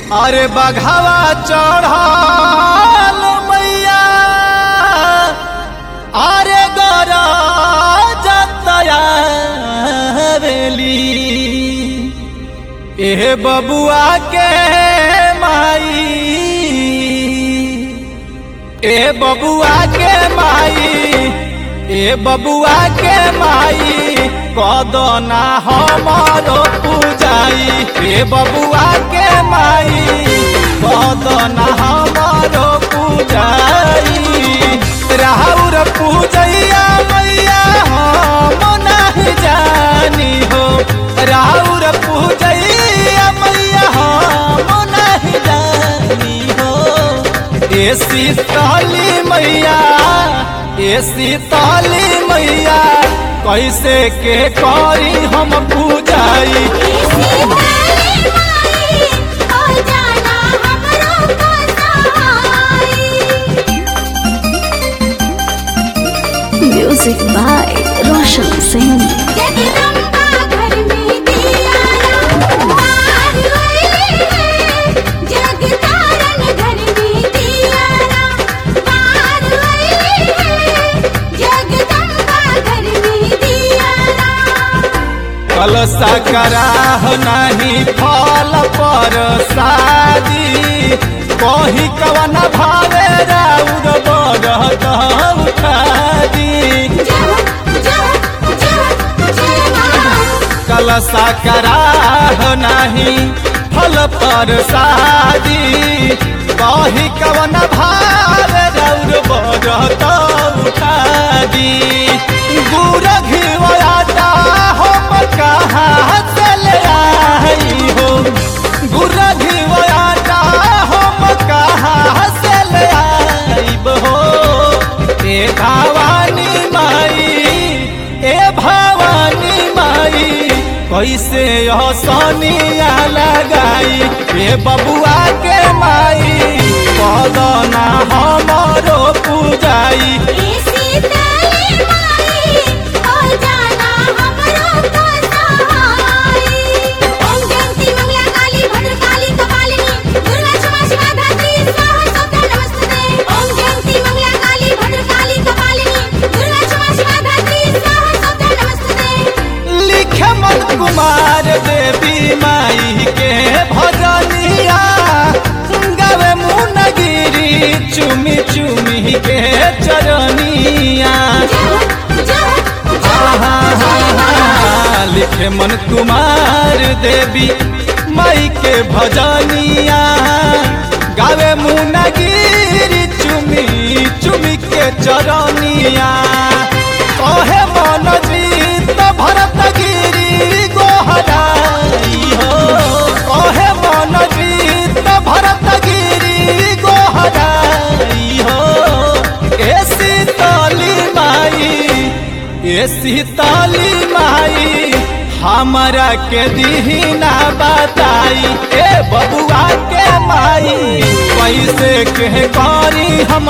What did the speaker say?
अरे बघावा चढ़ल मैया अरे गरा जतया बेली ए बबुआ के माई ए बबुआ के माई ए बबुआ के माई कदना हमारो पूजाई ए बबुआ के माई कदना हमारो पूजाई राहुर पूजैया मैया हम नहीं जानी हो राहुर पूजैया मैया हम नहीं जानी हो ए शीतली मैया ए शीतली मैया कैसे के करी हम पूजाई म्यूजिक बाय रोशन सिंह कलसा कराह नहीं फल पर शादी कही कवन भावे राउर बरत उठादी कलसा कराह नहीं फल पर शादी कही कवन भावे राउर बरत उठादी गुर घिवयाता हम कहाँ से ले आई हो गुर घिवयाता हम कहाँ से ले आईब हो ए भवानी माई ए भवानी माई कैसे हसनिया लगाई ए बबुआ के माई कदना हमारो पूजाई लिखे मन कुमार देवी माई के भजनिया गावे मुनगिरी चुमी चुमी के चरनिया लिखे मन कुमार देवी माई के भजनिया गावे मुनगिरी चुमी चुमी के चरनिया कहे मन जीत भरत गिरी गोहराई हो कहे मन जीत भरत गिरी गोहराई हो ए शीतली माई ए शीतली माई हमरा के दीना बताई ए बबुआ के माई कैसे के करी हम